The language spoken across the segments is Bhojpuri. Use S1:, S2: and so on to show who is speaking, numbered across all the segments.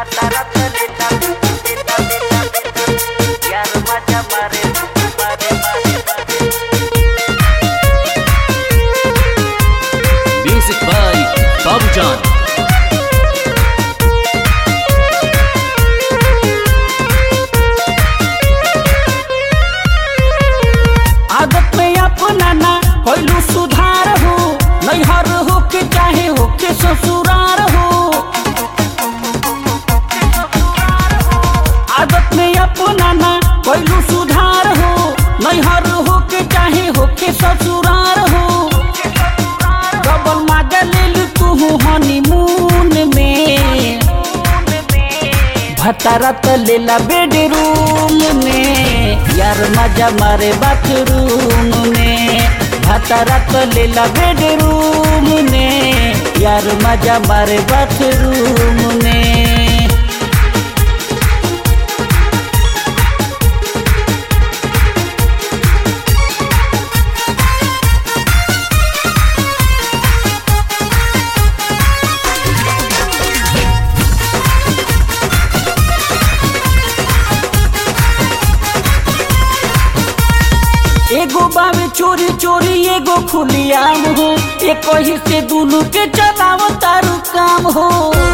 S1: Music by Babujan.
S2: आदत में अपना ना कोइलू सुधार हो नैहर हो के चाहे हो के ससुरार हो आदत में अपना ना कोइलू सुधार हो नैहर हो के चाहे हो के ससुरार हो डबल माजा ले लू तू हनीमून में भतारा त लेला बेडरूम में यार मजा मारे बाथरूम में भतारा त लेला बेडरूम में यार मजा मारे बाथरूम में एगो बावे चोरी चोरी एगो खुलियाम हो एक ही से दुनू के चलाव तारू काम हो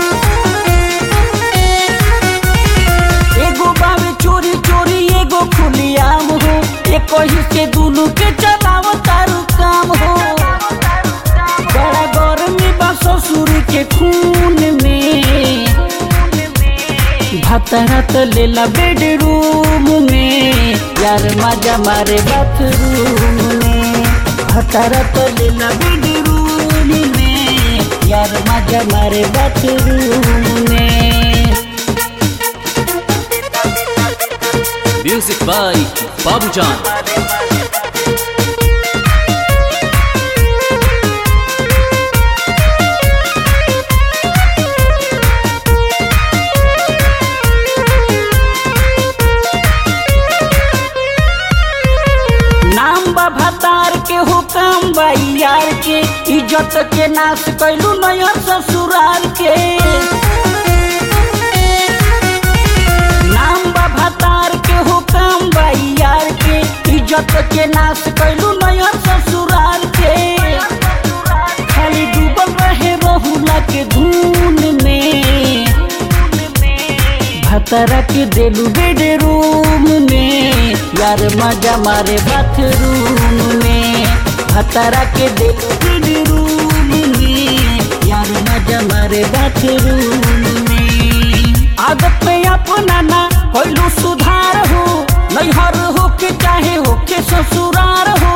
S2: एगो बावे चोरी चोरी एगो खुलियाम हो एक ही से दुनू के चलाव तारू काम हो बड़ा गर्मी बा ससुर के खून में भतरा त लेला बेडरूम में यार मजा मारे बाथरूम में भतरा त लेला बेडरूम में यार मजा मारे बाथरूम में
S1: Music by Babujan.
S2: नाम बा भतार के हो काम बा यार के इज्जत के नाश कैलू नया ससुराल के नाम बा भतार के हो काम बा यार के इज्जत के नाश कैलू नया ससुराल के खाली डूबल रहे बहुला के धून में भतरा के देलू बेडरूम में यार मजा मारे बाथरूम में भतरा के देलू बेडरूम में यार मजा मारे बाथरूम में आदत में अपना ना कोइलू सुधार हो नैहर हो के चाहे हो के ससुरार हो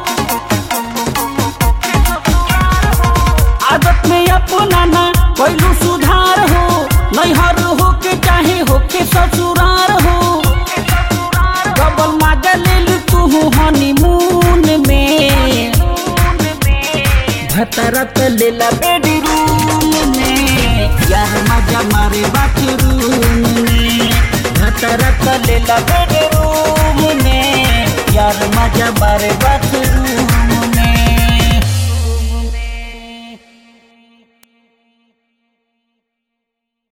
S2: आदत में अपना ना कोइलू सुधार हो नैहर हो के चाहे हो के ससुरार हो डबल माजा ले लू तू हनीमून में भतरा त लेला बेडरूम में यार मजा मारे बाथरूम में भतरा त लेला बेडरूम में यार मजा मारे बाथरूम